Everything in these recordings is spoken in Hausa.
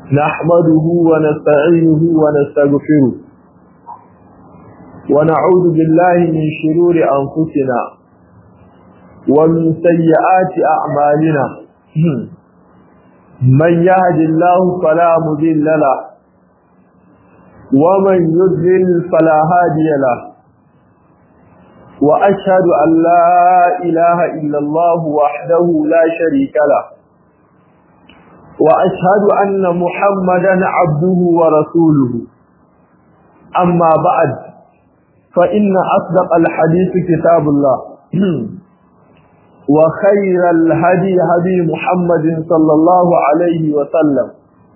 نحمده ونستعينه ونستغفره ونعوذ بالله من شرور أنفسنا ومن سيئات أعمالنا من يهد الله فلا مضل له ومن يضلل فلا هادي له وأشهد أن لا إله إلا الله وحده لا شريك له وأشهد أن محمدا عبده ورسوله أما بعد فإن أصدق الحديث كتاب الله وخير الهدي هدي محمد صلى الله عليه وسلم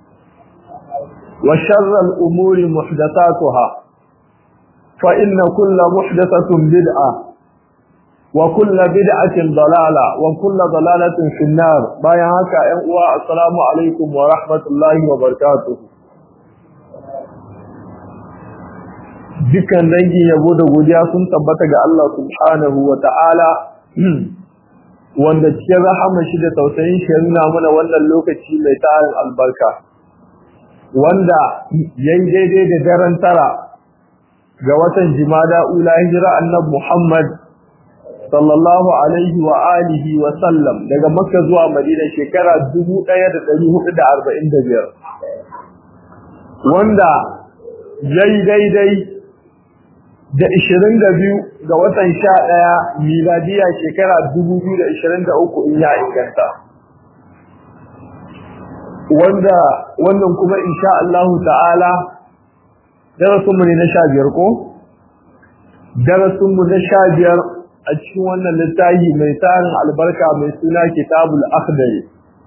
وشر الأمور محدثاتها فإن كل محدثة بدعة وكل بدعة ضلالة وكل ضلالة في النار بايعك أنواع السلام عليكم ورحمة الله وبركاته dukkan dangin yabo da godiya sun tabbata ga Allah subhanahu wa ta'ala wanda cikin rahama shi da tausayin shi nuna mana wannan lokaci mai tarin albarka wanda yayi daidai da daren tara ga watan jimada ula hijira annabi Muhammad sallallahu alaihi wa alihi wa sallam daga makka zuwa madina shekara 1445 wanda yayi daidai da 22 ga watan 11 miladiya shekara 2023 in ya inganta wanda wannan kuma insha Allah ta'ala darasinmu ne na 15 ko darasinmu na 15 a cikin wannan littafi mai tarin albarka mai suna kitabul akhdari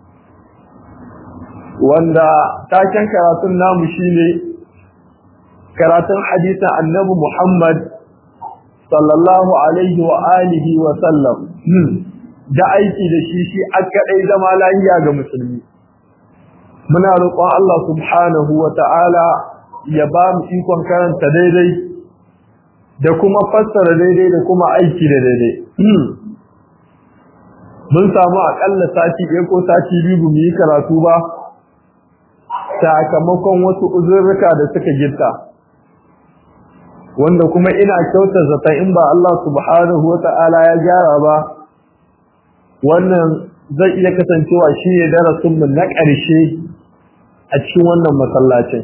wanda taken karatun namu shine karatun hadisin annabi Muhammad sallallahu alaihi wa alihi wa sallam da aiki da shi shi akadai zama lafiya ga musulmi muna roƙon Allah subhanahu wa ta'ala ya ba mu ikon karanta daidai da kuma fassara daidai da kuma aiki da daidai mun samu akalla sati ɗaya ko sati biyu mu yi karatu ba sakamakon wasu uzurruka da suka gitta wanda kuma ina kyauta zata in ba Allah subhanahu wa ta'ala ya gyara ba wannan zai iya kasancewa shi ne darasinmu na ƙarshe a cikin wannan masallacin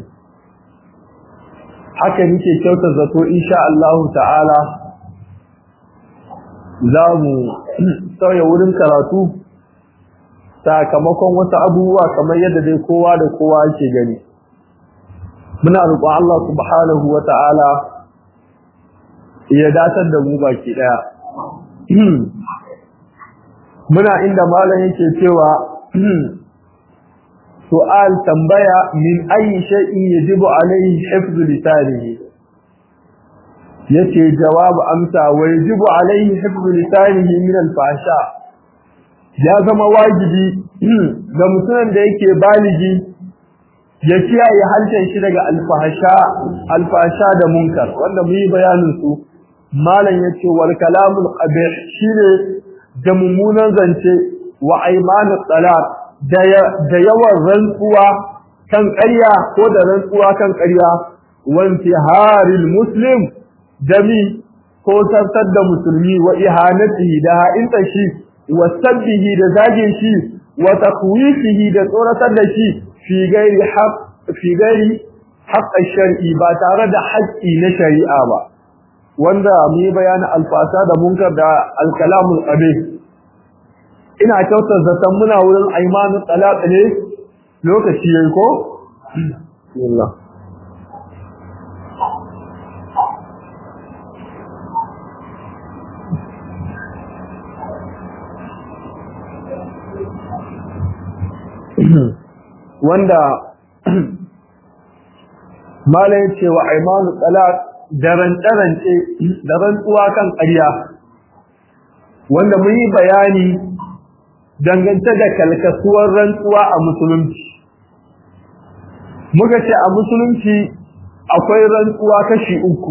haka nake kyauta zato insha Allah ta'ala za mu sauya wurin karatu sakamakon wasu abubuwa kamar yadda dai kowa da kowa yake gani muna roƙon Allah subhanahu wa ta'ala ya datar da mu baki daya muna inda malam yake cewa su'al tambaya min ayi shay'in yajibu alayhi hifzu lisanihi yace jawabu amsa wa yajibu alayhi hifzu lisanihi min al-fahsha ya zama wajibi ga mutumin da yake baligi ya kiyaye harshen shi daga alfahasha alfahasha da munkar wanda mu yi bayanin su malam yace wal kalamul qabih shine da mummunan zance wa aymanut talaq da yawan rantsuwa kan ƙarya ko da rantsuwa kan ƙarya wanti haril muslim dami ko tattar da musulmi wa ihanatihi da ha'inta shi wa sabbihi da zagin shi wa takwifihi da tsoratar da shi fi gairi haq fi gairi haqq shar'i ba tare da haƙƙi na shari'a ba wanda mu yi bayanin alfasa da munkar da alkalamul qabih ina kyautar zaton muna wurin aimanin talaq ne lokaci yayi ko bismillah wanda malai ce wa aimanu talaq da rantsarance da rantsuwa kan ƙarya wanda mun yi bayani dangance da kalkasuwar rantsuwa a musulunci muka ce a musulunci akwai rantsuwa kashi uku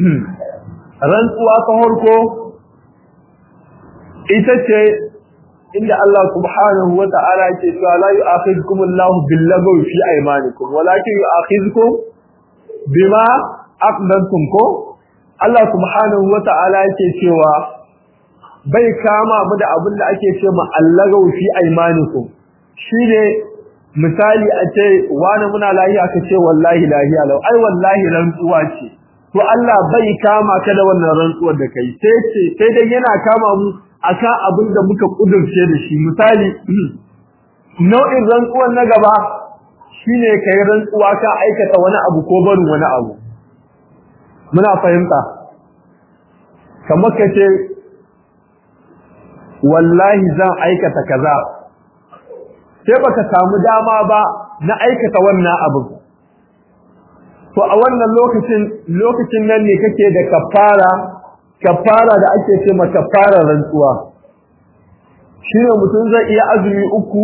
rantsuwa ta harko ita ce inda Allah subhanahu wa ta'ala yake cewa la yu'akhidhukum Allahu bil-lagwi fi aymanikum walakin yu'akhidhukum bima aqdamtum ko Allah subhanahu wa ta'ala yake cewa bai kama mu da abin da ake ce ma allagaw fi aymanikum shine misali a ce wani muna lahiya ka ce wallahi lahiya lau ai wallahi rantsuwa ce to Allah bai kama ka da wannan rantsuwar da kai sai ce sai dai yana kama mu akan abin da muka kudurce da shi misali nau'in rantsuwar na gaba shine kai rantsuwa ka aikata wani abu ko barin wani abu muna fahimta kamar ka ce wallahi zan aikata kaza sai baka samu dama ba na aikata wannan abin to a wannan lokacin lokacin nan ne kake da kafara kafara da ake ce ma kafara rantsuwa shine mutum zai iya azumi uku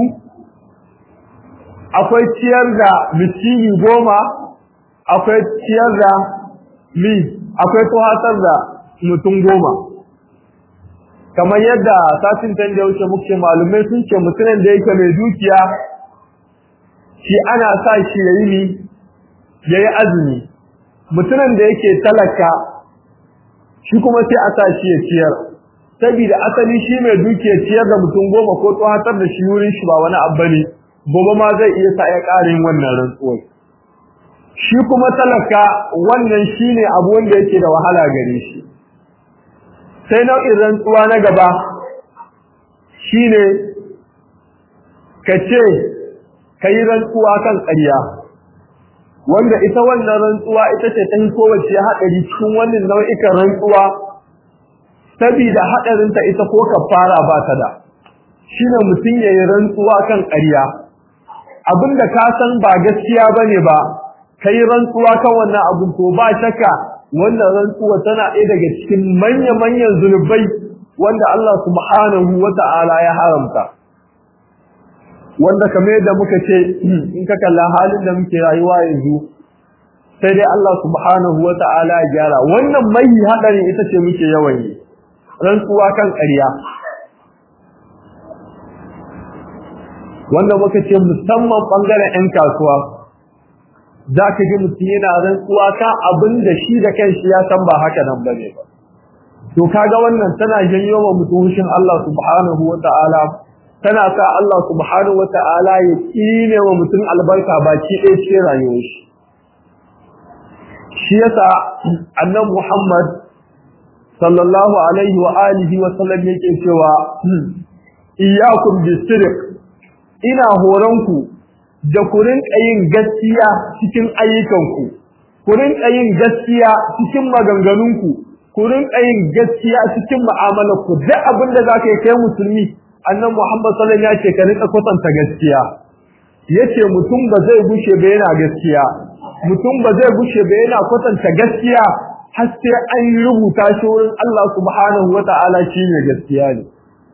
akwai ciyar da miskini goma akwai ciyar da mi akwai tuhatar da mutum goma kamar yadda satin tan da wuce muke malumai sun ce mutumin da yake mai dukiya shi ana sa shi yayi ni yayi azumi mutumin da yake talaka shi kuma sai a sa shi ya ciyar saboda asali shi mai dukiya ciyar da mutum goma ko tsohatar da shi wurin shi ba wani abu ne gobe ma zai iya sa ya ƙarin wannan rantsuwar shi kuma talaka wannan shine abu wanda yake da wahala gare shi sai nau'in rantsuwa na gaba shine ka ce ka yi rantsuwa kan ƙarya wanda ita wannan rantsuwa ita ce ta kowace haɗari cikin wannan nau'ikan rantsuwa saboda haɗarinta ita ko kafara ba ta da shine mutum ya yi rantsuwa kan ƙarya abinda ka san ba gaskiya bane ba kai rantsuwa kan wannan abin to ba shakka wannan rantsuwa tana ɗaya daga cikin manya-manyan zunubai wanda Allah subhanahu wata'ala ya haramta wanda kamar yadda muka ce in ka kalla halin da muke rayuwa yanzu sai dai Allah subhanahu wata'ala ya gyara wannan mai hadari ita ce muke yawan yi rantsuwa kan ƙarya wanda muka ce musamman bangaren 'yan kasuwa za ka ji mutum yana rantsuwa ka abin da shi da kanshi ya san ba haka nan bane ba to kaga wannan tana janyo wa mutum hushin Allah subhanahu wata'ala tana sa Allah subhanahu wata'ala ya kine wa mutum albarka baki ɗaya ce rayuwar shi shi yasa annabi Muhammad sallallahu alaihi wa alihi wa sallam yake cewa iyyakum bisirq ina horonku da ku rinka yin gaskiya cikin ayyukanku ku rinka yin gaskiya cikin maganganunku ku rinka yin gaskiya cikin mu'amalarku duk abin da zaka yi kai musulmi annabi Muhammad sallallahu alaihi wasallam ya ce ka rinka kwatanta gaskiya yace mutum ba zai gushe ba yana gaskiya mutum ba zai gushe ba yana kwatanta gaskiya har sai an rubuta shi wurin Allah subhanahu wata'ala shine gaskiya ne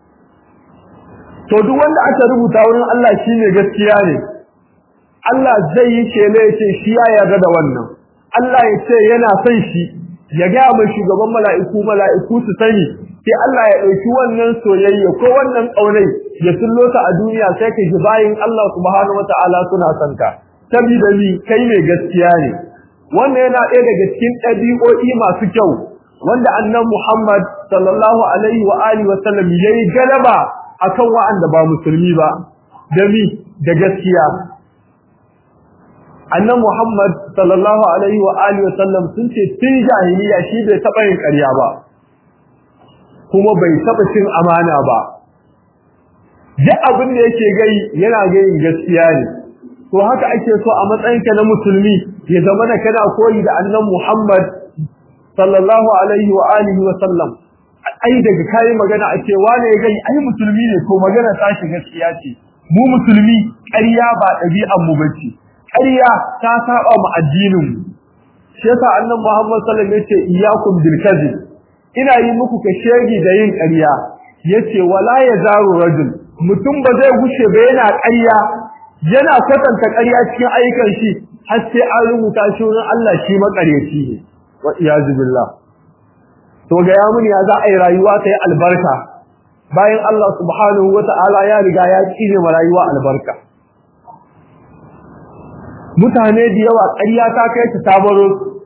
to duk wanda aka rubuta wurin Allah shine gaskiya ne Allah zai yi kele ya ce shi ya yarda da wannan Allah ya ce yana son shi ya ga mai shugaban mala'iku mala'iku su sani sai Allah ya dauki wannan soyayya ko wannan kaunai ya tullo ta a duniya sai ka ji bayin Allah subhanahu wataala suna son ka saboda ni kai mai gaskiya ne wannan yana ɗaya daga cikin ɗabi'o'i masu kyau wanda annan Muhammad sallallahu alaihi wa alihi wa sallam yayi galaba akan wa'anda ba musulmi ba da mi da gaskiya annan Muhammad sallallahu alaihi wa alihi wa sallam sun ce tun jahiliya shi bai taba yin ƙarya ba kuma bai taba cin amana ba duk abin da yake gai yana gayin gaskiya ne to haka ake so a matsayinka na musulmi ya zama da kana koyi da annan Muhammad sallallahu alaihi wa alihi wa sallam ai daga kai magana a ce wane gai ai musulmi ne ko magana ta shi gaskiya ce mu musulmi ƙarya ba ɗabi'an mu bace ƙarya ta saba mu addinin mu shi yasa annabi Muhammad sallallahu alaihi wasallam yace iyyakum bil kadhib ina yi muku ka shegi da yin ƙarya yace wala yazaru rajul mutum ba zai gushe ba yana ƙarya yana kwatanta ƙarya cikin ayyukan shi har sai an rubuta shi wurin Allah shi makaryaci ne wa iyazu billah to ga ya mun ya za a yi rayuwa ta yi albarka bayan Allah subhanahu wata'ala ya riga ya kire ma rayuwa albarka mutane da yawa ƙarya ta kai ta tabaro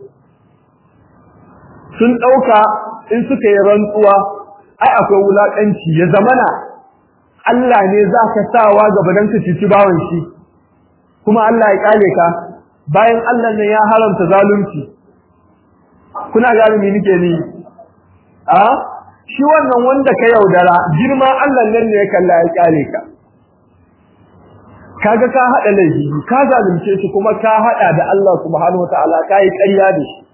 sun ɗauka in suka yi rantsuwa ai akwai wulaƙanci ya zamana Allah ne za ka sawa gaba don ka cici bawan shi kuma Allah ya ƙale ka bayan Allah ne ya haramta zalunci kuna galimi nake ni a shi wannan wanda ka yaudara girma Allah nan ne ya kalla ya ƙale ka kaga ka hada laifi ka zalunce shi kuma ka hada da Allah subhanahu wataala kai ƙarya da shi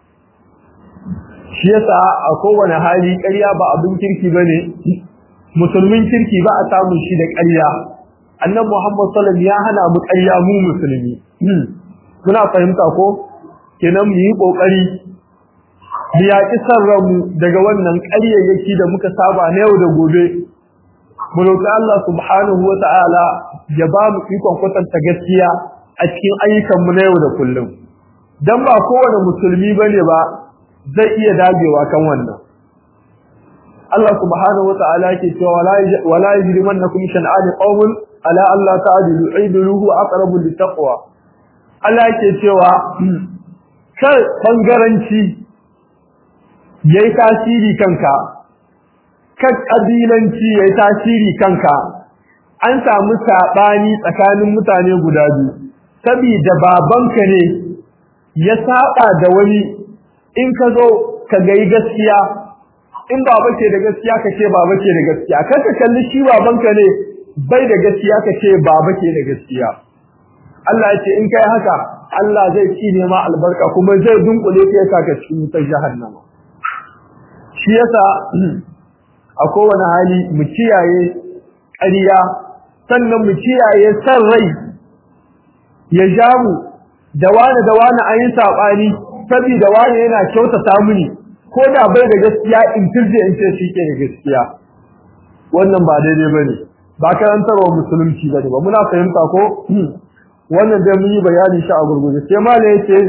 shi yasa a kowane hali ƙarya ba abin kirki bane musulmin kirki ba a samu shi da ƙarya annabi Muhammad sallallahu alaihi wasallam ya hana mu ƙarya mu musulmi muna fahimta ko kenan mu yi kokari mu yaƙi sarramu daga wannan ƙaryayyaki da muka saba na yau da gobe mu roƙi Allah subhanahu wata'ala ya ba mu ikon kwatanta gaskiya a cikin ayyukanmu na yau da kullum dan ba kowane musulmi bane ba zai iya dagewa kan wannan Allah subhanahu wata'ala yake cewa wala yajrimannakum shan'an qawmin ala alla ta'dilu aidiluhu aqrabu littaqwa Allah yake cewa kar bangaranci yayi tasiri kanka kan kabilanci yayi tasiri kanka an samu sabani tsakanin mutane guda biyu saboda babanka ne ya saba da wani in ka zo ka gayi gaskiya in baba ke da gaskiya ka ce baba ke da gaskiya kar ka kalli shi babanka ne bai da gaskiya ka ce baba ke da gaskiya Allah ya ce in kai haka Allah zai ci ne ma albarka kuma zai dunkule ka yasa ka cikin wutar jahannama shi yasa a kowane hali mu kiyaye ƙarya sannan mu kiyaye san rai ya ja mu da wani da wani an yi saɓani saboda wani yana kyautata mini ko da bai da gaskiya in turje in ce shi ke da gaskiya wannan ba daidai ba ne ba karantarwa musulunci ba ne ba muna fahimta ko wannan dai mun yi bayani shi a gurguje sai ma ne yake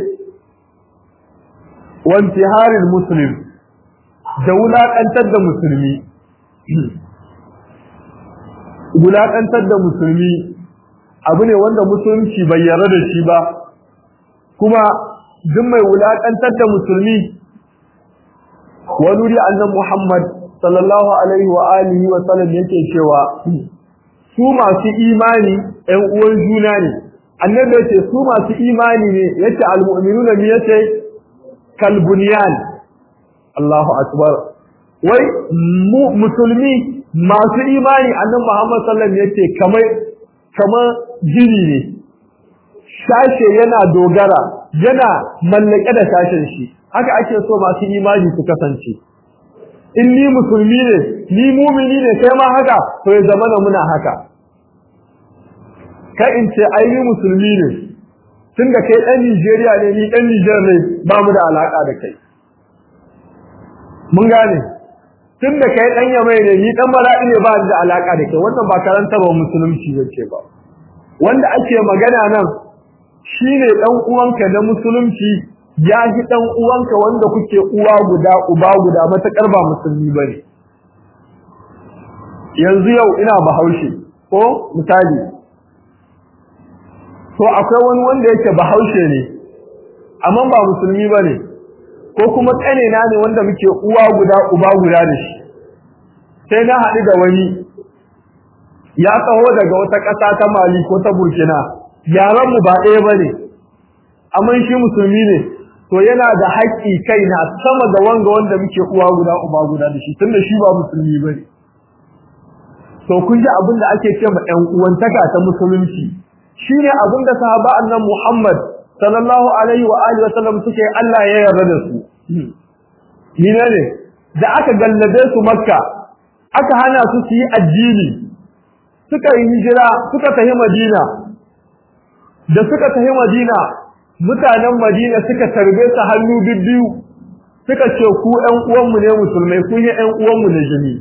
wanti harin muslim da wulaƙantar da musulmi wulaƙantar da musulmi abu ne wanda musulunci bai yarda da shi ba kuma duk mai wulaƙantar da musulmi wani wuri annan Muhammad sallallahu alaihi wa alihi wa sallam yake cewa su masu imani ɗan uwan juna ne annabi yace su masu imani ne yace almu'minuna ne yace kalbunyan Allahu akbar wai musulmi masu imani annabi Muhammad sallallahu alaihi yace kamar kamar jiri ne sashe yana dogara yana mallake da sashen shi haka ake so masu imani su kasance in ni musulmi ne ni mumini ne kai ma haka to ya zama muna haka kai in ce ai ni musulmi ne tunda kai dan Nigeria ne ni dan Niger ne ba mu da alaka da kai mun gane tunda kai dan Yamai ne ni dan Maradi ne ba da alaka da kai wannan ba karantarwa musulunci bace ba wanda ake magana nan shine dan uwanka da musulunci ya ji dan uwanka wanda kuke uwa guda uba guda matakar ba musulmi bane yanzu yau ina bahaushe ko misali to akwai wani wanda yake bahaushe ne amma ba musulmi bane ko kuma tsane na ne wanda muke uwa guda uba guda da shi sai na haɗu da wani ya taho daga wata ƙasa ta Mali ko ta Burkina yaran mu ba ɗaya bane amma shi musulmi ne to yana da haƙƙi kai na sama da wanga wanda muke uwa guda uba guda da shi tunda shi ba musulmi bane to kun ji abin da ake ce ma ɗan uwantaka ta musulunci shine abin da sahaba annan Muhammad sallallahu alaihi wa alihi wasallam suke Allah ya yarda da su ni ne da aka gallabe su Makka aka hana su su yi addini suka yi hijira suka tafi Madina da suka tafi Madina mutanen Madina suka tarbe su hannu bibbiyu suka ce ku ƴan uwanmu ne musulmai kun yi ƴan uwanmu ne jini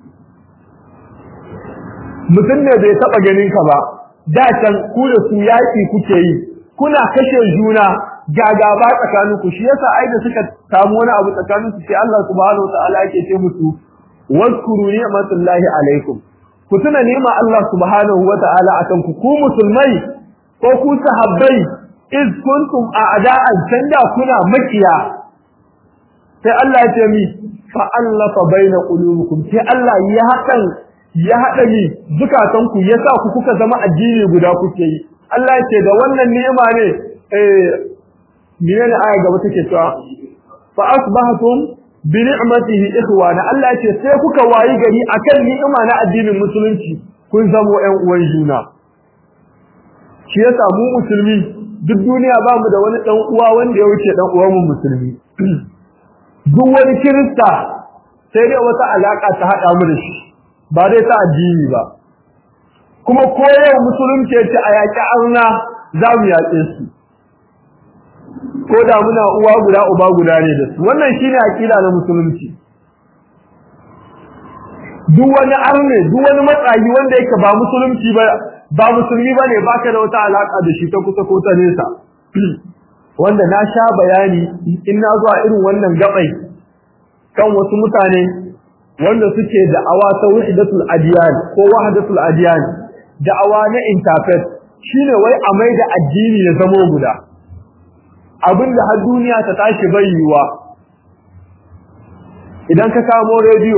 mutum ne bai taɓa ganin ka ba da can ku da su yaƙi kuke yi kuna kashe juna gagaba tsakanin ku shi yasa ai da suka samu wani abu tsakanin su sai Allah subhanahu wataala yake ce musu wazkuru ni'matullahi alaikum ku tuna ni'ma Allah subhanahu wata'ala akan ku ku musulmai ko ku sahabbai iz kuntum a'da'an tanda kuna makiya sai Allah ya ce mi fa allafa baina qulubikum sai Allah ya hakan ya hada ni zukatan ku yasa ku kuka zama addini guda kuke yi Allah ya ce da wannan ni'ima ne eh menene aya gaba take cewa fa asbahatum bi ni'matihi ikhwana Allah ya ce sai kuka wayi gari akan ni'ima na addinin musulunci kun zamo ƴan uwan juna shi yasa mu musulmi duk duniya ba mu da wani dan uwa wanda ya wuce dan uwan mu musulmi duk wani kirista sai dai wata alaka ta hada mu da shi ba dai ta addini ba kuma ko yau musulunci ce a yaƙi arna za mu yaƙe su ko da muna uwa guda uba guda ne da su wannan shine aqida na musulunci duk wani arne duk wani matsayi wanda yake ba musulunci ba ba musulmi bane baka da wata alaka da shi ta kusa ko ta nesa wanda na sha bayani in na zuwa irin wannan gabai kan wasu mutane wanda suke da'awa ta wahdatul adiyan ko wahdatul adiyan da'awa na interfaith shine wai a mai da addini ya zamo guda abinda har duniya ta tashi bayyuwa idan ka kamo rediyo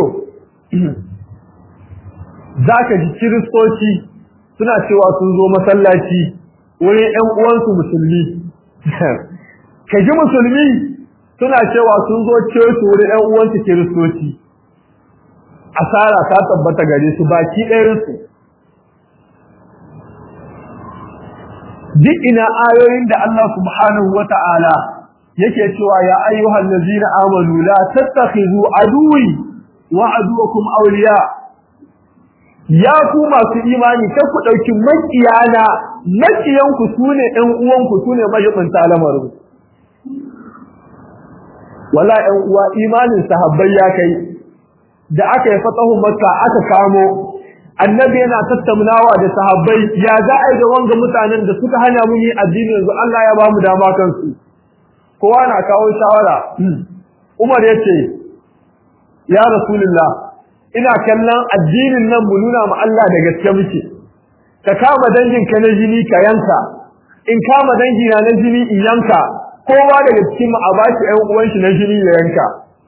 zaka ji kiristoci suna cewa sun zo masallaci wurin ƴan uwansu musulmi ka ji musulmi suna cewa sun zo coci wurin ƴan uwansu kiristoci asara ta tabbata gare su baki ɗayansu duk ina ayoyin da Allah subhanahu wa ta'ala yake cewa ya ayyuhal ladzina amanu la tattakhizu aduwi wa aduwakum awliya ya ku masu imani kar ku dauki makiyana makiyanku sune ɗan uwanku sune majibinta lamarin wala ɗan uwa imanin sahabbai ya kai da aka yi fatahu makka aka kamo annabi yana tattaunawa da sahabbai ya za a yi da wanga mutanen da suka hana mu yi addini yanzu Allah ya ba mu dama kansu kowa na kawo shawara Umar ya ce ya Rasulullah ina kallon addinin nan mu nuna ma Allah da gaske muke ka kama dangin ka na jini ka yanka in kama dangi na na jini in yanka kowa daga cikin mu a bashi ƴan uwan shi na jini ya yanka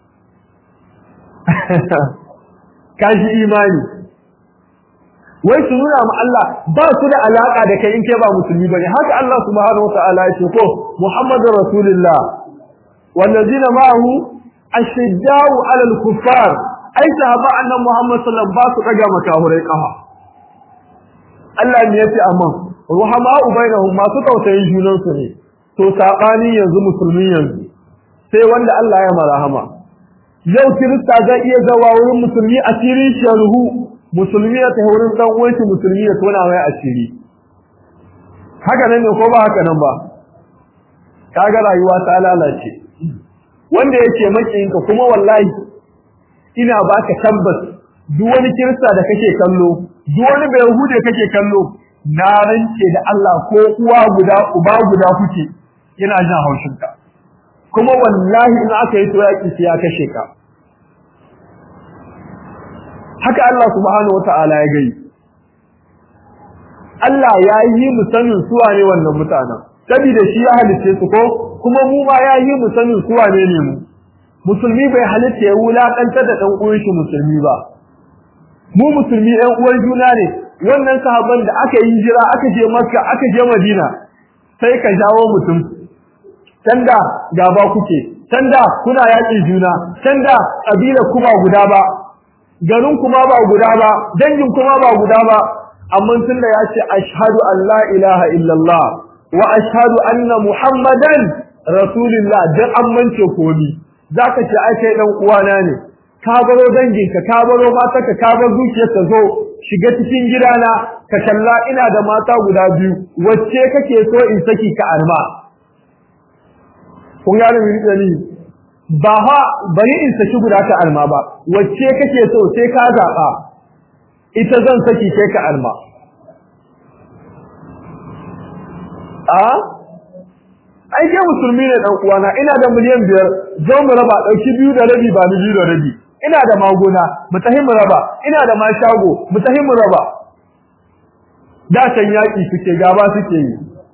kashi imani wai su nuna ma Allah ba su da alaka da kai in kai ba musulmi bane haka Allah subhanahu wataala ya ce ko Muhammadur Rasulullah wallazina ma'ahu ashiddau 'alal kuffar ai sahaba annabi Muhammad sallallahu alaihi wasallam ba su daga makahurai kafa Allah ne yace amma ruhama ubainahum masu tausayin junan su ne to sabani yanzu musulmi yanzu sai wanda Allah ya marahama yau kirista zai iya zawa wurin musulmi asirin sharhu musulmi ya ta wurin dan uwanki musulmi ya tona mai asiri haka nan ne ko ba haka nan ba kaga rayuwa ta lalace wanda yake makiyinka kuma wallahi ina baka tabbas duk wani kirista da kake kallo duk wani bai hude kake kallo na rance da Allah ko uwa guda uba guda kuke yana jin haushin ka kuma wallahi in aka yi to yaki sai ya kashe ka haka Allah subhanahu wata'ala ya gai Allah ya yi mu sanin suwa ne wannan mutanen saboda shi ya halice su ko kuma mu ma ya yi mu sanin suwa ne ne mu musulmi bai halitta ya wulakantar da dan uwan shi musulmi ba mu musulmi ɗan uwan juna ne wannan sahabban da aka yi jira aka je Makka aka je Madina sai ka jawo mutum tanda gaba kuke tanda kuna yaƙi juna tanda kabila kuma guda ba garin kuma ba guda ba dangin kuma ba guda ba amma tunda ya ce ashhadu an la ilaha illallah wa ashhadu anna muhammadan rasulullah dan amince komi zaka ce ai kai dan uwana ne ka baro danginka ka baro matarka ka bar zuciyarka zo shiga cikin gidana ka kalla ina da mata guda biyu wacce kake so in saki ka arma kun gane mini dalili ba ha bari in saki guda ta arma ba wacce kake so sai ka zaba ita zan saki kai ka arma a ai ke musulmi ne dan uwana ina da miliyan biyar zo mu raba dauki biyu da rabi ba ni biyu da rabi ina da magona mu tahi mu raba ina da mashago mu tahi mu raba da can yaki suke gaba suke yi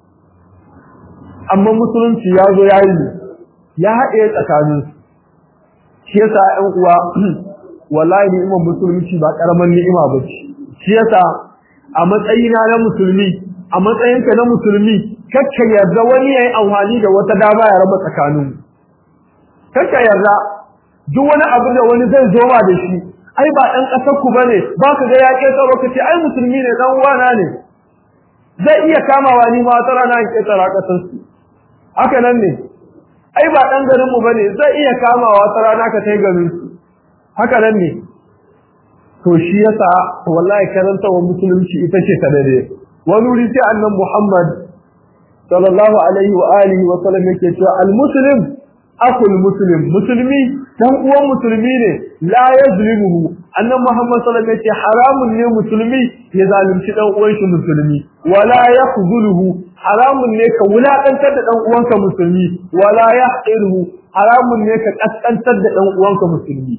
amma musulunci ya zo ya yi ya haɗe tsakanin shi yasa ƴan uwa wallahi ni'imar musulunci ba karaman ni'ima ba ce shi yasa a matsayina na musulmi a matsayinka na musulmi kakka yarda wani yayi amfani da wata dama ya raba tsakanin kakka yarda duk wani abu da wani zai zo ma da shi ai ba dan kasar ku bane ba ka ga ya ketaro ka ce ai musulmi ne dan uwana ne zai iya kamawa ni ma tara na ketara kasar su haka nan ne ai ba dan garin mu bane zai iya kamawa tara na ka tai garin su haka nan ne to shi yasa wallahi karanta wa musulunci ita ce ta dare wani wuri sai annan Muhammad sallallahu alaihi wa alihi wa sallam yake cewa al muslim akul muslim musulmi dan uwan musulmi ne la yazlimuhu annan Muhammad sallallahu alaihi wasallam haramun ne musulmi ya zalunci dan uwan shi musulmi wala yakhzuluhu haramun ne ka wulakantar da dan uwanka musulmi wala yahqiruhu haramun ne ka kaskantar da dan uwanka musulmi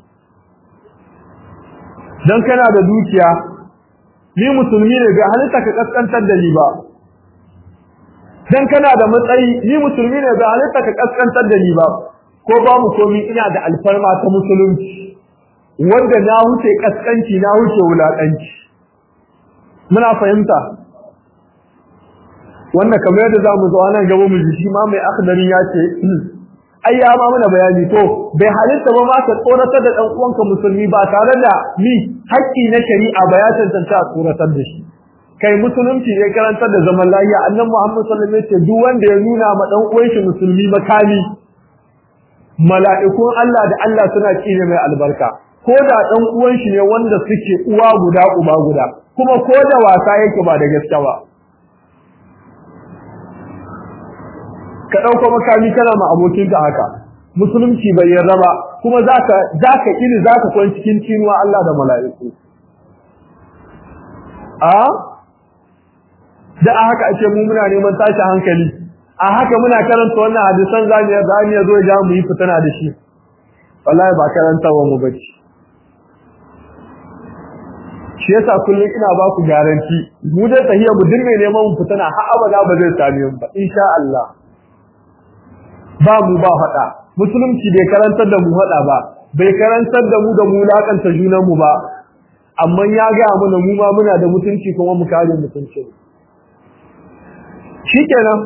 dan kana da dukiya ni musulmi ne bai halitta ka kaskantar da ni ba dan kana da matsayi ni musulmi ne bai halitta ka kaskantar da ni ba ko ba mu komi ina da alfarma ta musulunci wanda na huce kaskanci na huce wulakanci muna fahimta wannan kamar yadda zamu zo nan gaba mu ji shi ma mai akhdari ya ce ai ya ma mana bayani to bai halitta ba ma ka tsoratar da dan uwanka musulmi ba tare da ni haƙƙi na shari'a ba ya tantance a tsoratar da shi kai musulunci ne karantar da zaman lafiya annabi Muhammad sallallahu alaihi wasallam duk wanda ya nuna ma dan uwan shi musulmi makami mala'ikun Allah da Allah suna kine mai albarka ko da dan uwan shi ne wanda suke uwa guda uba guda kuma ko da wasa yake ba da gaske ba ka ɗauko makami kana ma abokinka haka musulunci bai yarda ba kuma zaka zaka ini zaka kwan cikin cinuwa Allah da mala'iku a da a haka ake mu muna neman tashi hankali a haka muna karanta wannan hadisan zamu ya zamu ya zo ya mu yi fitana da shi wallahi ba karanta wa mu bace shi yasa kullum ina ba ku garanti mu da tahiyya mu dinne neman mu fitana har abada ba zai same mu ba insha Allah ba mu ba faɗa musulunci bai karantar da mu faɗa ba bai karantar da mu da mu lakanta junan mu ba amma ya ga mana mu ma muna da mutunci kuma mu kare mutunci shikenan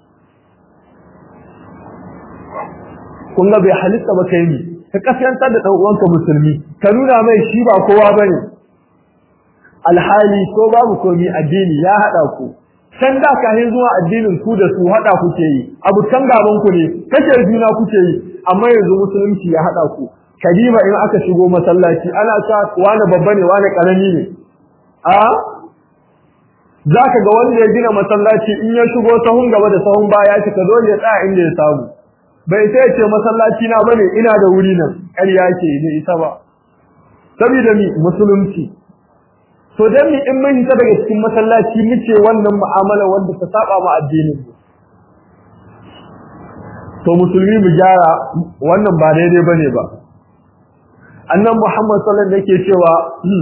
kun ga bai halitta ba kai ni ka kasantar da dan uwanka musulmi ka nuna mai shi ba kowa bane alhali ko babu komi addini ya hada ku can da kahin zuwa addinin ku da su hada kuke yi abu can gaban ku ne kace juna kuke yi amma yanzu musulunci ya hada ku kalima in aka shigo masallaci ana sa wani babba ne wani karami ne a zaka ga wanda ya gina masallaci in ya shigo sahun gaba da sahun baya shi ka dole ya tsaya inda ya samu bai sai ce masallaci na bane ina da wuri nan ƙarya ke ne ita ba saboda mi musulunci to dan mi in mun hita daga cikin masallaci muke wannan mu'amala wanda ta saba ma addinin mu to musulmi mu gyara wannan ba daidai bane ba annan Muhammad sallallahu alaihi wasallam yake cewa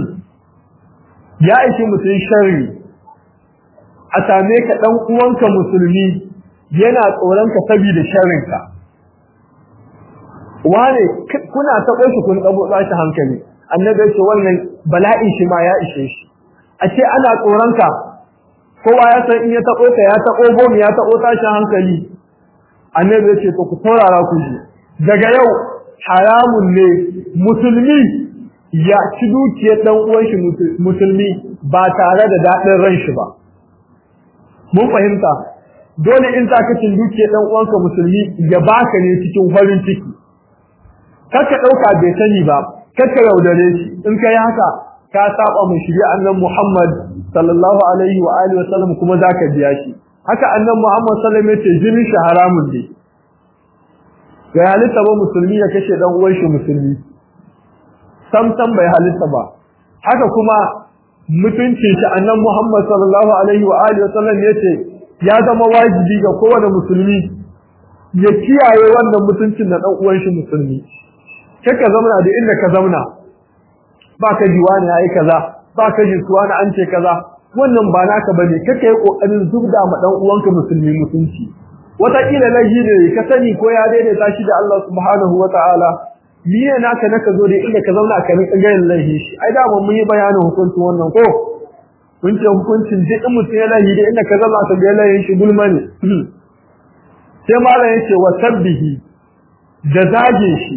ya aiki mutum sharri a same ka dan uwanka musulmi yana tsoron ka saboda sharrin ka wane kuna taɓo shi kun kabo shi hankali annabi ya ce wannan bala'in shi ma ya ishe shi a ce ana tsoron ka kowa ya san in ya taɓo ka ya taɓo bom ya taɓo tashin hankali annabi ya ce to ku saurara ku ji daga yau haramun ne musulmi ya ci dukiyar dan uwan shi musulmi ba tare da daɗin ran shi ba mun fahimta dole in za ka cin dukiyar dan uwanka musulmi ya baka ne cikin farin ciki kaka ɗauka bai sani ba kaka yaudare shi in kai haka ka saba mu shiri annan Muhammad sallallahu alaihi wa alihi wasallam kuma zaka biya shi haka annan Muhammad sallallahu alaihi wasallam yace jinin shi haramun ne ga halitta ba musulmi ya kashe dan uwan shi musulmi sam sam bai halitta ba haka kuma mutuncin shi annan Muhammad sallallahu alaihi wa alihi wasallam yace ya zama wajibi ga kowane musulmi ya kiyaye wannan mutuncin da dan uwan shi musulmi kai ka zauna da inda ka zauna ba ka ji wani yayi kaza ba ka ji suwa na an ce kaza wannan ba naka bane kake yi kokarin zubda ma dan uwanka musulmi mutunci wataƙila laji ne ka sani ko ya daidaita shi da Allah subhanahu wa ta'ala ni ne naka naka zo da inda ka zauna ka rinka ganin lahi shi ai da mun yi bayanin hukuncin wannan ko mun ce hukuncin duk in mutum ya lahi da inda ka zauna ka ga lahin shi gulma ne sai malam yace wa sabbihi da zage shi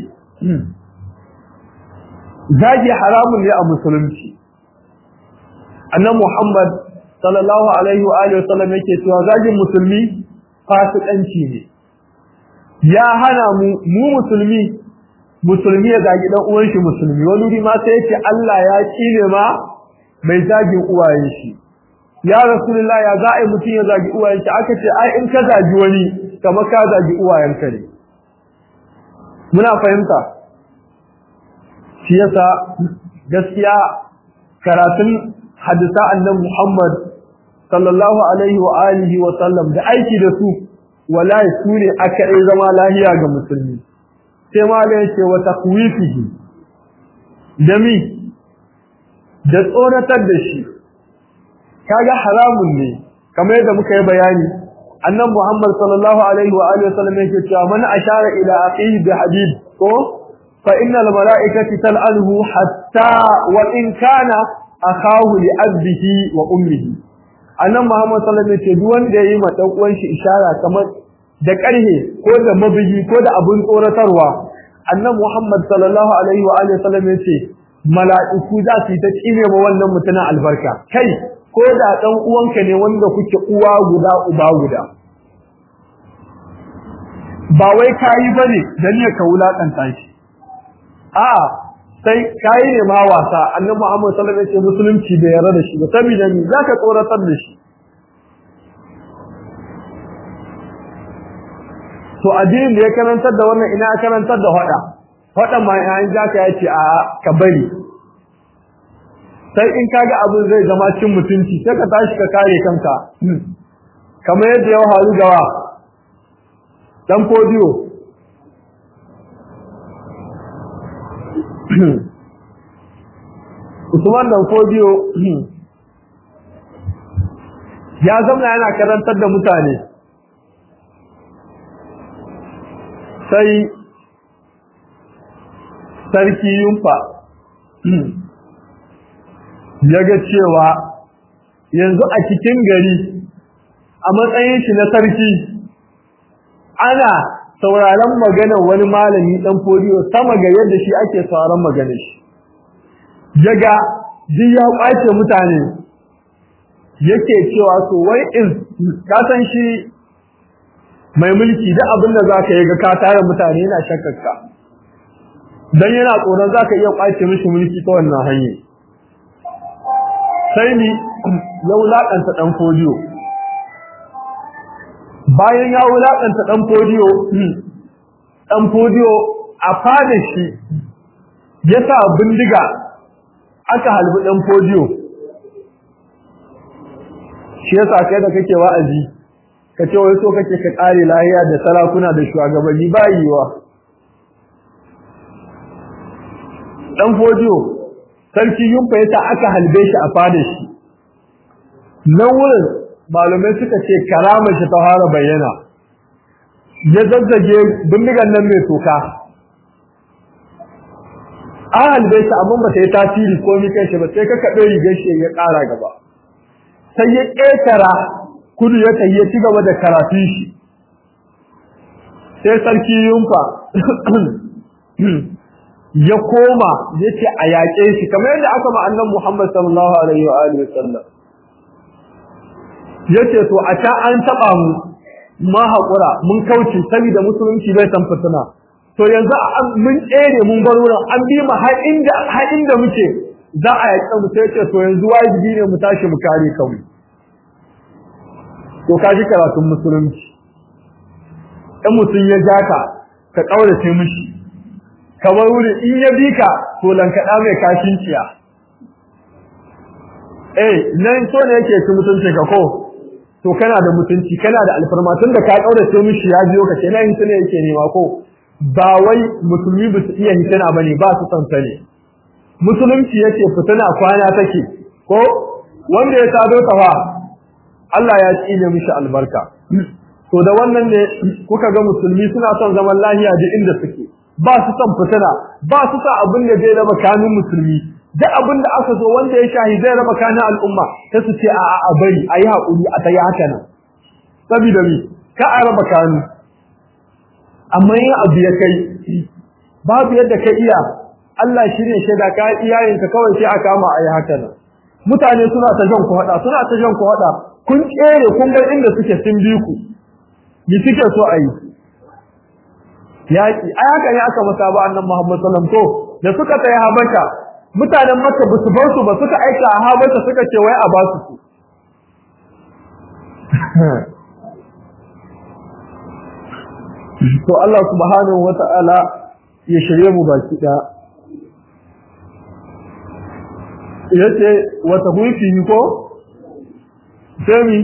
zage haramun ne a musulunci annabi Muhammad sallallahu alaihi wa alihi wasallam yake cewa zagin musulmi fasikanci ne ya hana mu mu musulmi musulmi ya zagi dan uwan shi musulmi wani wuri ma sai yace Allah ya kine ma mai zagin uwayen shi ya rasulullah ya za a mutum ya zagi uwayen shi aka ce ai in ka zagi wani kamar ka zagi uwayen ka ne muna fahimta shi yasa gaskiya karatun hadisa annabi Muhammad sallallahu alaihi wa alihi wa sallam da aiki da su wallahi su ne aka yi zama lahiya ga musulmi sai ma da yake wa taqwifihi da mi da tsoratar da shi kaga haramun ne kamar yadda muka yi bayani annabi Muhammad sallallahu alaihi wa alihi wa sallam yake cewa man ashara ila aqihi bi hadid ko fa innal malaikati tal'anuhu hatta wa in kana akahu li abdihi wa ummihi annan Muhammad sallallahu alaihi wasallam ce duk wanda yayi ma dan uwan shi ishara kamar da karhe ko da mabigi ko da abun tsoratarwa annan Muhammad sallallahu alaihi wa alihi wasallam ce mala'iku za su yi ta tsine ma wannan mutumin albarka kai ko da dan uwanka ne wanda kuke uwa guda uba guda ba wai kayi bane dan ne ka wulakanta shi a'a sai kai ne ma wasa annabi Muhammad sallallahu alaihi wasallam musulunci bai yarda da shi ba saboda ni zaka tsoratar da shi to addinin da ya karantar da wannan ina karantar da hada hada ma yayin zaka yace a ka bari sai in kaga abin zai zama cin mutunci sai ka tashi ka kare kanka kamar yadda ya haru gawa dan podiyo Usman dan Fodiyo ya zama yana karantar da mutane sai sarki yumfa ya ga cewa yanzu a cikin gari a matsayin shi na sarki ana sauraron maganar wani malami dan fodiyo sama ga yadda shi ake sauraron maganar shi daga duk ya kwace mutane yake cewa so wai in ka san shi mai mulki da abin da zaka yi ga ka tare mutane yana shakkarka dan yana tsoron zaka iya kwace mishi mulki ta wannan hanya sai ni ya wulakanta dan fodiyo bayan ya wulakanta dan fodiyo dan fodiyo a fada shi ya sa bindiga aka halbi dan fodiyo shi yasa kai da kake wa'azi ka ce wai so kake ka kare lahiya da sarakuna da shugabanni ba yiwa dan fodiyo sarki yumfa yasa aka halbe shi a fada shi nan wurin malumai suka ce karamar shi ta fara bayyana ya zazzage bindigan nan mai toka an halbe shi amma ba ta yi tasiri ko mi kai shi ba sai ka kaɗo rigar shi ya ƙara gaba sai ya ƙetara kudu ya kai ya ci gaba da karatun shi sai sarki yunfa ya koma ya ce a yaƙe shi kamar yadda aka ma'annan Muhammad sallallahu alaihi wa alihi wasallam ya ce to a can an taɓa mu ma haƙura mun kauce saboda musulunci bai san fitina to yanzu mun tsere mun bar wurin an bi mu har inda har inda muke za a yaƙe mu sai ce to yanzu wajibi ne mu tashi mu kare kanmu to ka ji karatun musulunci in mutum ya ja ka ka ƙaurace mishi kamar wuri in ya bi ka to lankaɗa mai kashin ciya eh nan so ne yake ci mutunci ka ko to kana da mutunci kana da alfarma tun da ka ƙaurace mishi ya biyo ka kenan in ne yake nema ko ba wai musulmi ba su iya hitina ba ne ba su son ta ne musulunci yake fitina kwana take ko wanda ya tado ta fa Allah ya tsine mishi albarka to da wannan ne kuka ga musulmi suna son zaman lahiya duk inda suke ba su son fitina ba su sa abin da zai raba kanun musulmi duk abin da aka zo wanda ya shahi zai raba kanun al'umma sai su ce a a bari a yi haƙuri a tayi haka nan saboda mi ka a raba kanu amma yin abu ya kai babu yadda ka iya Allah shi ne shaida ka iyayenka kawai sai a kama a yi haka nan mutane suna ta jan ku haɗa suna ta jan ku haɗa kun tsere kun ga inda suke sun bi ku ni suke so a yi yaƙi ai haka ne aka masa ba annan Muhammad sallam to da suka tsaye habasha mutanen Makka ba su bar su ba suka aika a habasha suka ce wai a ba su su to Allah subhanahu wata'ala ya shirye mu baki da yace wata hufi ko sai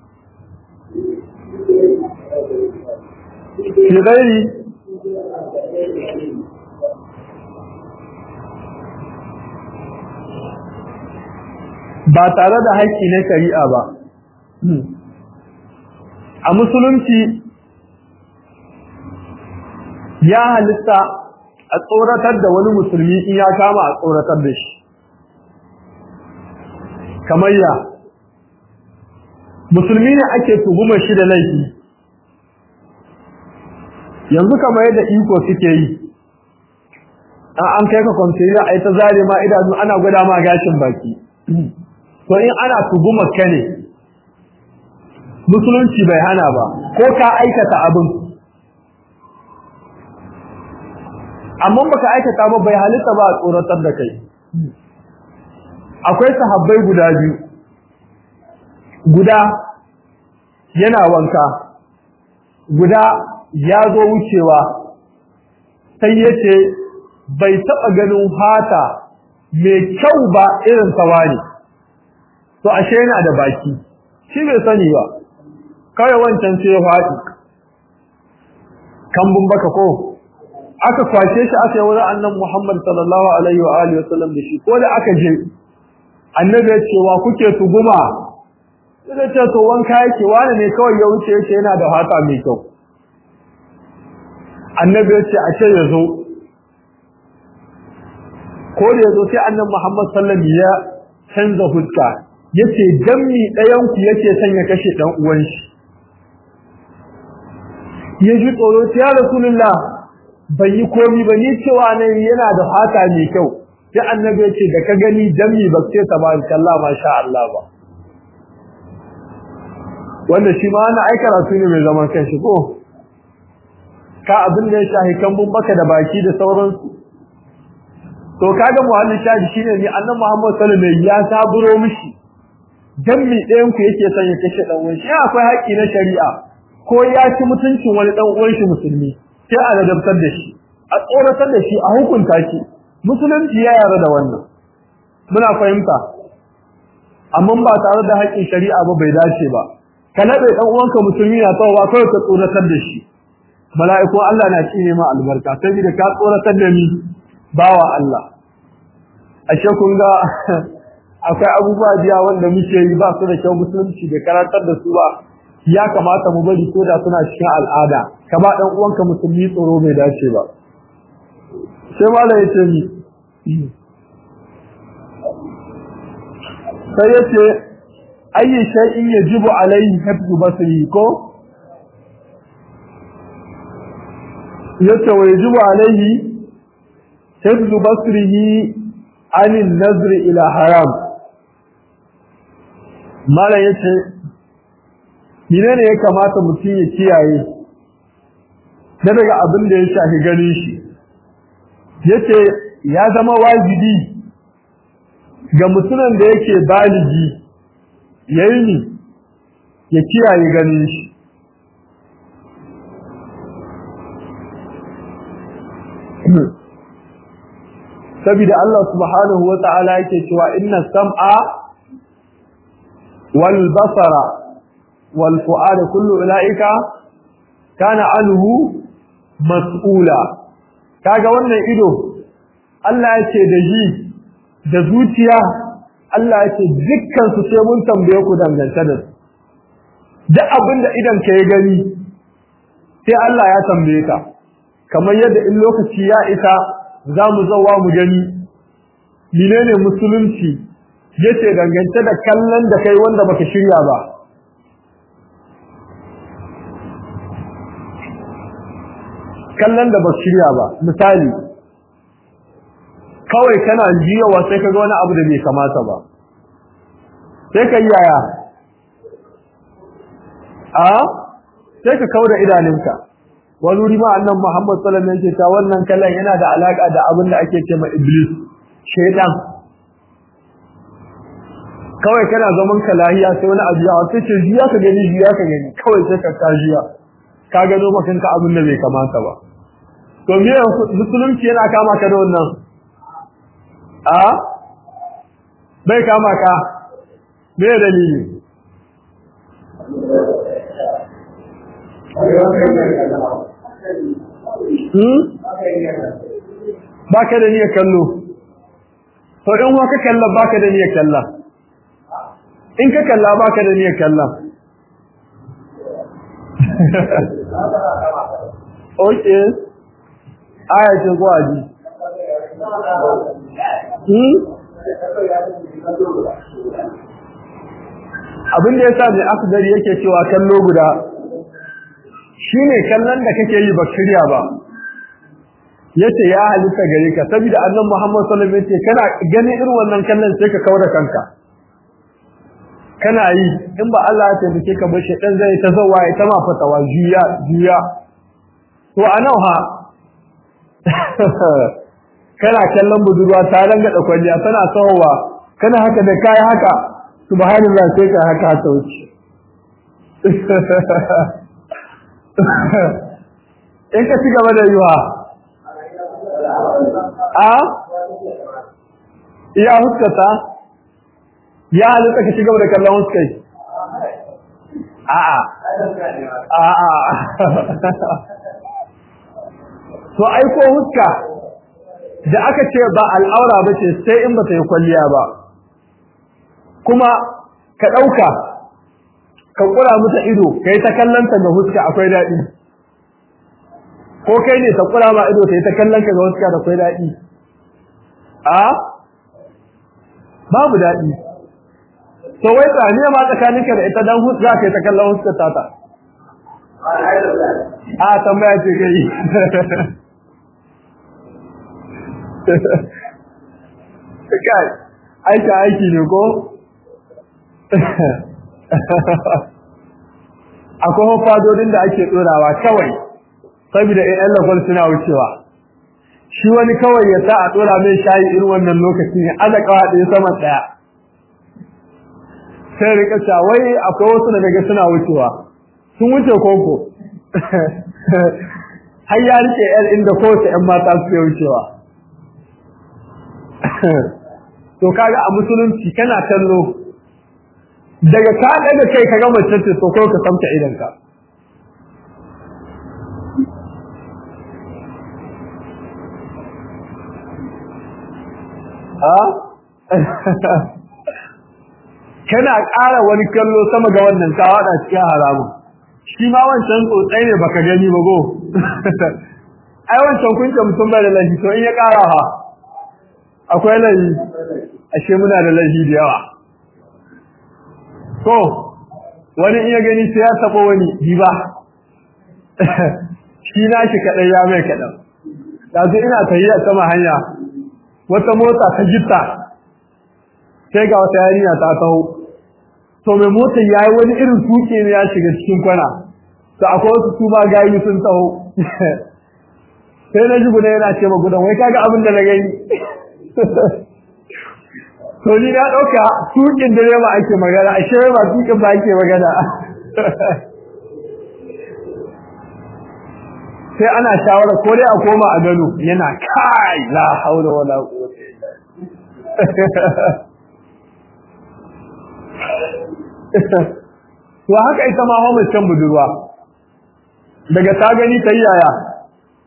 fi gairi ba tare da haƙƙi na shari'a ba a musulunci ya halitta a tsoratar da wani musulmi in ya kama a tsoratar da shi kamar ya musulmi ne ake tuhumar shi da laifi yanzu kamar yadda iko suke yi an an kai ka kwamfiyar a yi ta zare ma idanu ana gwada ma gashin baki to in ana tuhumar ka ne musulunci bai hana ba ko ka aikata abin amma baka aikata ba bai halitta ba a tsoratar da kai akwai sahabbai guda biyu guda yana wanka guda ya zo wucewa sai ya ce bai taɓa ganin fata mai kyau ba irin sawani to ashe yana da baki shi bai sani ba kawai wancan sai ya faɗi kambun baka ko aka kwace shi aka yi wurin annan Muhammad sallallahu alaihi wa alihi wa sallam da shi ko da aka je annabi ya ce wa kuke tuguma sai da ce to wanka yake wani ne kawai ya wuce yake yana da fata mai kyau annabi ya ce a ce ya zo ko da ya zo sai annan Muhammad sallallahu alaihi ya canza fuska yace dan mi ɗayan ku yake son ya kashe dan uwan shi ya ji tsoro ya rasulullah bai yi komi ba ni cewa ne yana da fata mai kyau sai annabi ce da ka gani dami ba ce tabarakallah masha Allah ba wanda shi ma ana aika rasu ne mai zaman kanshi ko ka abin da ya shahi kambun baka da baki da sauransu to kaga muhallin shahi shine ni annabi Muhammad sallallahu alaihi wasallam ya saburo mishi dan mi ɗayan ku yake son ya kashe dan uwan shi akwai haƙi na shari'a ko ya ci mutuncin wani dan uwan shi musulmi sai a ladabtar da shi a tsoratar da shi a hukunta shi musulunci ya yarda da wannan muna fahimta amma ba tare da haƙƙin shari'a ba bai dace ba ka nabe dan uwanka musulmi na tawa kawai ka tsoratar da shi mala'iku Allah na cine ma albarka saboda ka tsoratar da ni bawa Allah ashe kun ga akwai abubuwa biya wanda muke yi ba su da kyau musulunci da karantar da su ba ya kamata mu bari ko da suna cikin al'ada ka ba dan uwanka musulmi tsoro bai dace ba sai malai ya ce ni sai ya ce ayi shay'in yajibu alayhi hifzu basri ko yace wa yajibu alayhi hifzu basrihi an nazri ila haram mala yace menene ya kamata mutum ya kiyaye da daga abin da ya shafi ganin shi yace ya zama wajibi ga mutumin da yake baligi yayi ni ya kiyaye ganin shi saboda Allah subhanahu wa ta'ala yake cewa inna sam'a wal basara wal fu'ada kullu ulaika kana anhu mas'ula kaga wannan ido Allah ya ce da ji da zuciya Allah ya ce dukkan su sai mun tambaye ku dangance da su duk abin da idan ka yi gani sai Allah ya tambaye ka kamar yadda in lokaci ya isa za mu zauwa mu gani menene musulunci yace dangance da kallon da kai wanda baka shirya ba kallon da baka shirya ba misali kawai kana jiyawa sai ka ga wani abu da bai kamata ba sai ka yi yaya a sai ka kauda idanunka wani wuri ma annan Muhammad sallallahu alaihi wasallam yake ta wannan kallon yana da alaka da abin da ake cewa iblis shaytan kawai kana zaman ka lahiya sai wani abu ya sai ce jiya ka gani jiya ka gani kawai sai ka kajiya ka gano makan ka abin da bai kamata ba to me musulunci yana kama ka da wannan a bai kama ka me dalili ba ka da niyyar kallo to in wa ka kalla ba ka da niyyar kalla in ka kalla ba ka da niyyar kalla ok aya ce ko aji abin da ya sa mai akdari yake cewa kallo guda shine kallon da kake yi ba shirya ba yace ya halitta gare ka saboda annabi Muhammad sallallahu alaihi wasallam yace kana ganin irin wannan kallon sai ka kaura kanka kana yi in ba Allah ya taimake ka ba shedan zai ta zawa ya ta ma fatawa juya juya to anan ha kana kallon budurwa ta ranga da kwalliya tana tsawowa kana haka da kai haka subhanallah sai ka haka ta wuce in ka ci gaba da yiwa a iya huskata ya halitta ka ci gaba da kallon huskai a'a a'a to aiko huska da aka ce ba al'aura ba ce sai in ba ta yi kwalliya ba kuma ka ɗauka ka kura mata ido kai ta kallanta ga huska akwai daɗi ko kai ne ta kura ma ido kai ta kallon ka ga huska da akwai daɗi a babu daɗi to wai tsaniya ma tsakaninka da ita dan huska kai ta kallon huska tata a tambaya ce kai kai aiki aiki ne ko akwai fadodin da ake tsorawa kawai saboda ƴan lafal suna wucewa shi wani kawai ya sa a tsora mai shayi irin wannan lokaci ne aza kawa ɗaya sama ɗaya sai rika cewa wai akwai wasu da daga suna wucewa sun wuce koko har ya rike ƴan inda kowace ƴan mata suke wucewa to kaga a musulunci kana kallo daga ka daga kai ka ga mace ce to ko ka samta idan ka ha kana ƙara wani kallo sama ga wannan ka wada cikin haramun shi ma wancan tsotsai ne baka gani ba go ai wancan kunce mutum bai da lafi to in ya ƙara ha akwai lafi ashe muna da lafi da yawa ko wani iya gani sai ya taba wani diba shi na shi kadai ya mai kadan yanzu ina tafiya sama hanya wata mota ta gitta sai ga wata yarinya ta taho to mai motar yayi wani irin tuke ne ya shiga cikin kwana to akwai wasu su ma gayi sun taho sai na ji guda yana ce ma gudan wai kaga abin da na gani to ni na dauka tukin direba ake magana ashe ba tukin ba ake magana sai ana shawara ko dai a koma a gano yana kai la haula wala quwwata to haka ita ma hawa can budurwa daga ta gani ta yaya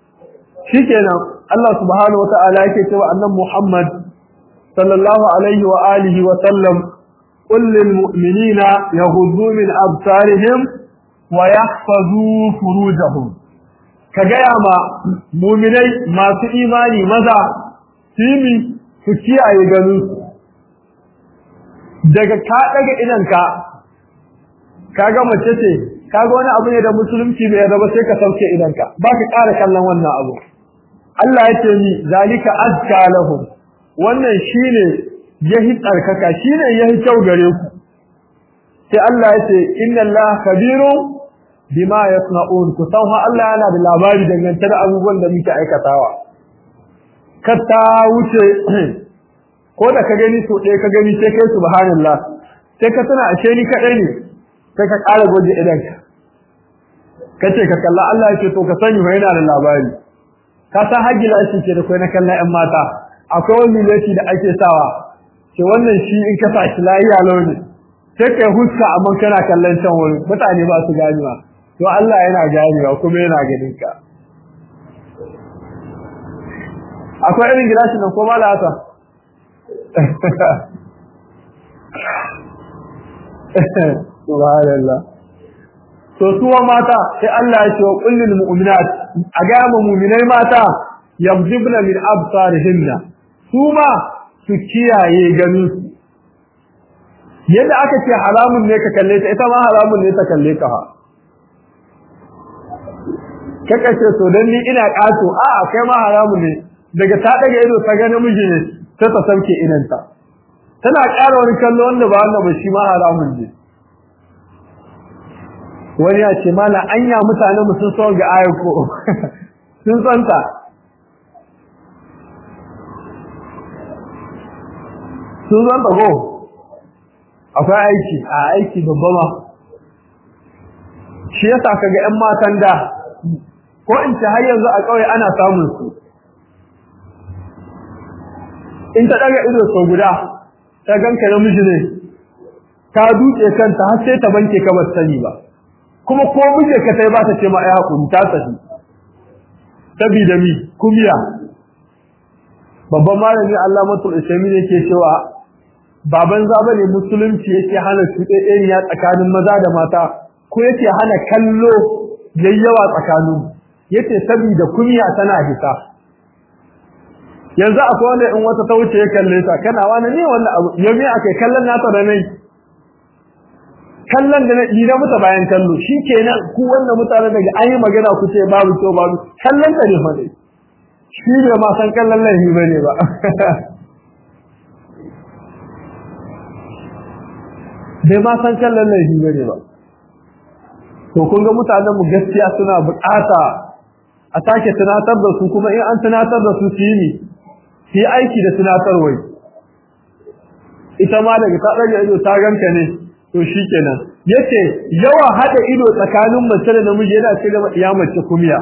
shikenan Allah subhanahu wata'ala yake cewa annan Muhammad sallallahu alaihi wa alihi wa sallam qul lil mu'minina yaghuddu min absarihim wa yahfazu furujahum ka gaya ma mu'minai masu imani maza simi su kiyaye ganin daga ka daga idanka kaga mace ce kaga wani abu ne da musulunci bai yarda ba sai ka sauke idanka ba ka ƙara kallon wannan abu Allah ya ce ni zalika azka lahum wannan shine yahi tsarkaka shine yahi kyau gare ku sai Allah ya ce inna Allah kabirun bima yasna'un ku san fa Allah yana da labari dangance da abubuwan da muke aikatawa ka ta wuce ko da ka gani so ɗaya ka gani sai kai subhanallah sai ka tana ashe ni kaɗai ne sai ka ƙara goje idanka kace ka kalla Allah ya ce to ka sani fa yana da labari ka san hajjila ake ce da kai na kallon ƴan mata akwai wani lati da ake sawa ce wannan shi in ka sashi lafiya launi sai kai huska amma kana kallon can wurin mutane ba su ganewa to Allah yana ganewa kuma yana ganin ka akwai irin gilashi nan ko ba da haka subhanallah to suwa mata sai Allah ya ce wa kullul mu'minat a ga mu mu'minai mata yabdibna min absarihinna su ma su kiyaye ganin su yadda aka ce haramun ne ka kalle ta ita ma haramun ne ta kalle ka ha kaka ce to dan ni ina kato a a kai ma haramun ne daga ta daga ido ta ga namiji ne sai ta sauke idanta tana ƙara wani kallo wanda ba wannan ba shi ma haramun ne wani ya ce mala anya mutane mu sun son ga ayar ko sun santa sun santa ko akwai aiki a aiki babba ma shi yasa kaga ƴan matan da ko in ce har yanzu a ƙauye ana samun su in ta daga ido sau guda ta ganka namiji ne ta duke kanta har sai ta banke ka ba sani ba kuma ko muje ka sai ba ta ce ma ai hakuri ta tafi sabida mi kumiya babban malami Allah matul isami ne ke cewa baban zaba ne musulunci yake hana ya tsakanin maza da mata ko yake hana kallo yayyawa tsakanin yace sabida kumiya tana hita yanzu akwai wanda in wata ta wuce ya kalle ta kana wani ne wannan abu yau me akai kallon nata da nai kallon da ni na muta bayan kallo shikenan ku wannan mutane daga an yi magana ku ce babu to babu kallon ta ne fa dai shi bai ma san kallon laifi bane ba bai ma san kallon laifi bane ba to kun ga mutanen mu gaskiya suna bukata a sake tunatar da su kuma in an tunatar da su su yi su yi aiki da tunatarwai ita ma daga ta ɗaga ido ta ganka ne to shi kenan yace yawan haɗa ido tsakanin mace da namiji yana ce gaba iya mace kumiya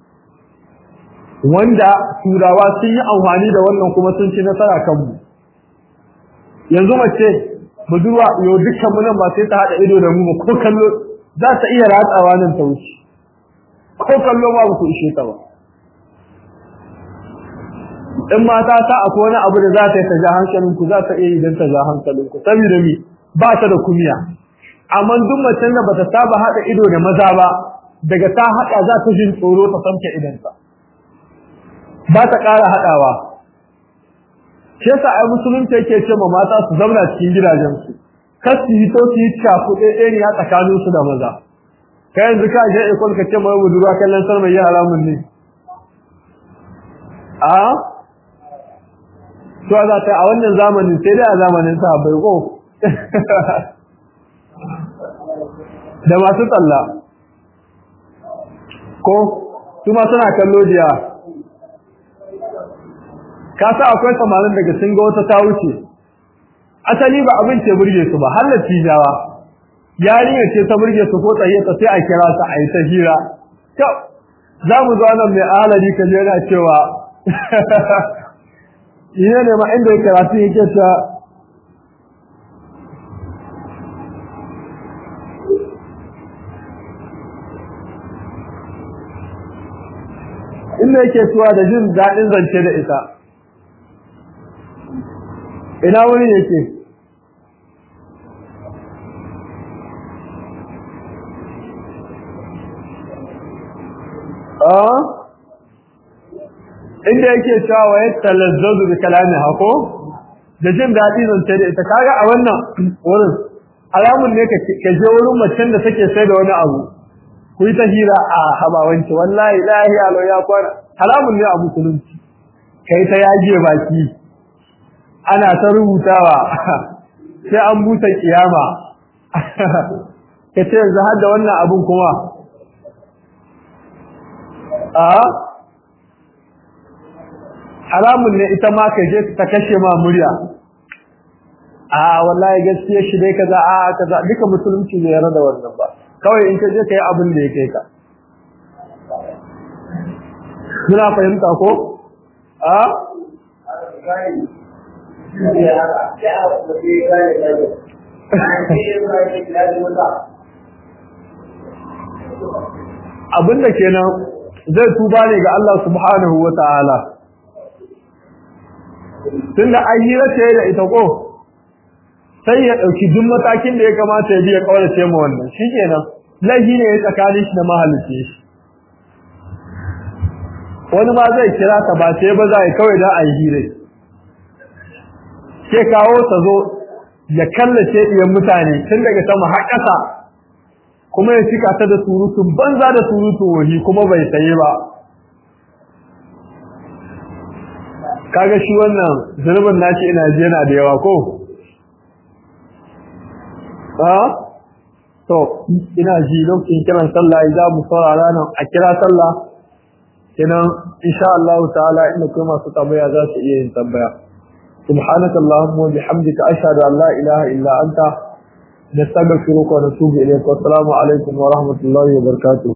wanda turawa sun yi amfani da wannan kuma sun ci nasara kanmu yanzu mace budurwa yau dukkan mu nan ba sai ta haɗa ido da mu ba ko kallo za ta iya ratsawa nan ta wuce ko kallo ba ku ishe ta ba in mata ta akwai wani abu da za ta yi ta ja hankalin ku za ta iya yi don ta ja hankalin ku saboda mi ba ta da kumiya amma duk macen da bata saba haɗa ido da maza ba daga ta haɗa za ta jin tsoro ta samke idanta ba ta ƙara haɗawa shi yasa ai musulunci yake ce ma mata su zauna cikin gidajensu kar su yi to su yi cakuɗe ɗaya tsakanin su da maza ka yanzu ka je ikon ka ce mai budurwa kallon sarmai yi haramun ne a to za ta a wannan zamanin sai dai a zamanin sa bai ko da masu tsalla ko su ma suna kallo jiya ka sa akwai samarin daga sun ga wata ta wuce asali ba abin ce burge su ba har jawa yarinya ce ta burge su ko tsaye ta sai a kira ta a yi ta hira kyau za mu zo nan mai alari ka yana cewa ina ne ma inda ya karatu yake ta inda yake suwa da jin daɗin zance da ita ina wani yake inda yake cewa wa ya talazzazu bi kalami hako da jin daɗi zance da ita kaga a wannan wurin alamun ne ka je wurin macen da take sai da wani abu ku yi ta hira a habawanci wallahi lahi alo ya kwana haramun ne a musulunci kai ta yaje baki ana ta rubutawa sai an buta kiyama ka ce yanzu har da wannan abun kuma a haramun ne ita ma ka je ta kashe ma murya a wallahi gaskiya shi dai kaza a kaza duka musulunci bai yarda da wannan ba kawai in ka je kai abin da ya kai ka muna fahimta ko a abinda kenan zai tuba ne ga Allah subhanahu wa ta'ala tunda an yi race da ita ko sai ya ɗauki duk matakin da ya kamata ya biya ƙaurace ma wannan shi kenan laifi ne ya tsakanin shi da mahalicci shi wani ma zai kira ka ba sai ba za a kawai da a yi hire ke kawo ta zo ya kallace ɗiyan mutane tun daga sama har ƙasa kuma ya cika ta da surutun banza da surutun wahi kuma bai saye ba kaga shi wannan zurbin nashi ina ji yana da yawa ko ha to ina ji lokacin kiran sallah za mu saurara nan a kira sallah kenan insha Allah ta'ala inda kuma masu tambaya za su iya yin tambaya سبحانك اللهم وبحمدك أشهد أن لا إله إلا أنت نستغفرك ونتوب إليك والسلام عليكم ورحمة الله وبركاته